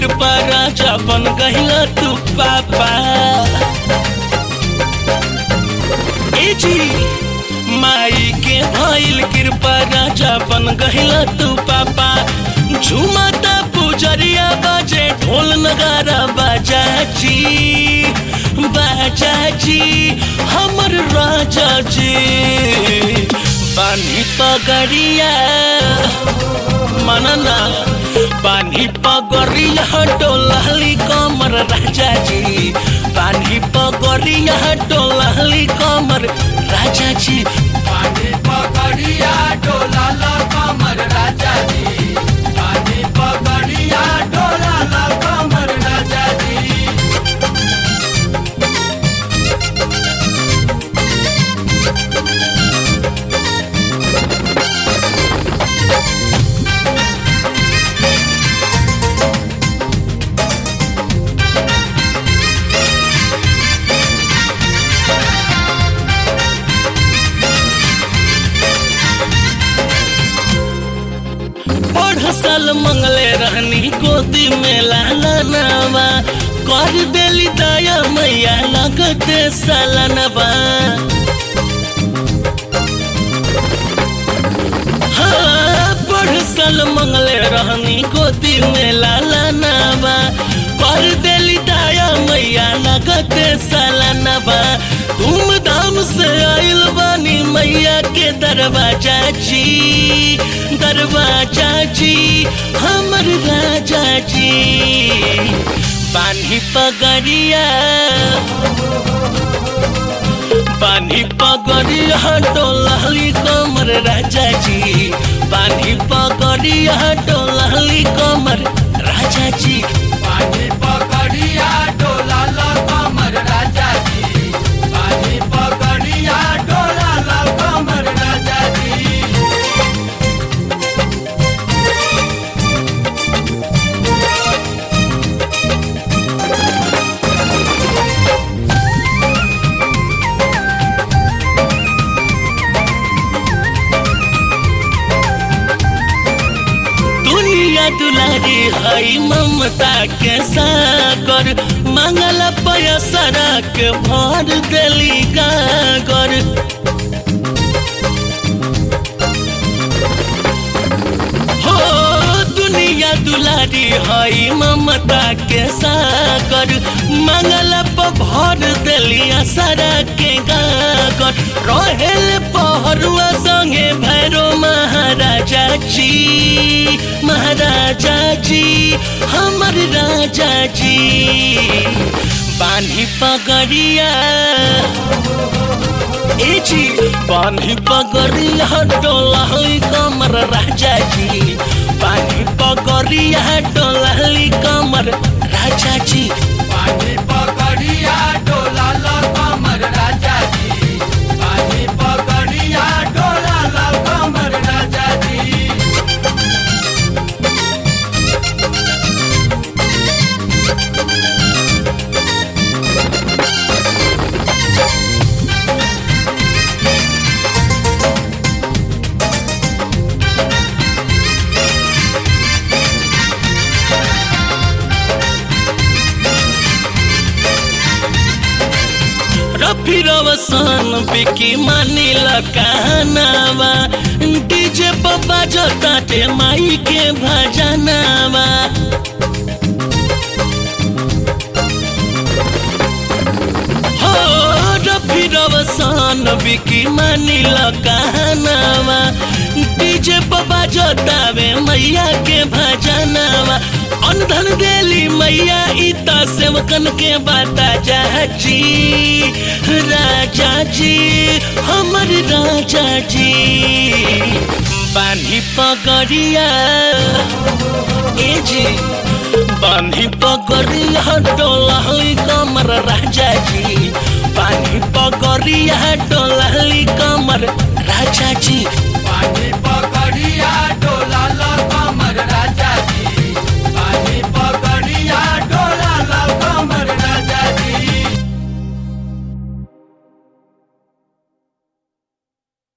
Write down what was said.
कृपा राजा बन गहिला तू पापा ए जी माई के भइल कृपा राजा बन गहिला तू पापा झुमता पुजरिया बाजे ढोल नगारा बाजा जी बाजा जी हमर राजा जी पानी पगड़िया मनना पानी पगड़िया डोलहली कमर राजा जी पानी पगड़िया डोलहली कमर राजा जी पानी पकड़िया डोला ला कमर राजा जी पानी पकड़िया डोला ला कमर राजा जी पढ़ साल मंगले रहनी गोदी में लाला नावा कर देली दया मैया लगते सालनवा हाँ पढ़ साल मंगले रहनी गोदी में लाला नावा कर देली दया मैया लगते सालनवा धूमधाम से आइल बानी मैया के दरवाजा जी दरवाजा जी हमर राजा जी पानी पगड़िया पानी पगड़िया डोलहली कमर राजा जी पानी पगड़िया डोलहली कमर राजा जी पानी पकड़िया डोला ला कमर राजा जी पानी पकड़िया डोला ला कमर राजा जी दुनिया दुलारी हई ममता के सागर मंगल पयसरा के भर देली गागर हो दुनिया दुलारी हई ममता के सागर मंगल प भर देली असरा के गागर रहेल पहरुआ संगे भैरो महाराजा जी महाराजा जी हमर राजा जी बानी पगड़िया ए जी पानी पगड़िया डोलहली कमर राजा जी पानी पगड़िया डोलहली कमर राजा जी पानी पकड़िया डोला ला कमर राजा जी पानी पकड़िया डोला ला कमर राजा जी रफी रवसान बिकी मानिल कहनावा डीजे पप्पा जो ताटे माई के भजनावा हो रफी रवसान बिकी मानिल कहनावा डीजे पप्पा जो तावे मैया के भजनावा अनधन देली मैया इता सेवकन के बाता जी राजा जी हमर राजा जी बानी पगड़िया ए जी बानी पगड़िया डोलहली कमर राजा जी पानी पगड़िया डोलहली कमर राजा जी पानी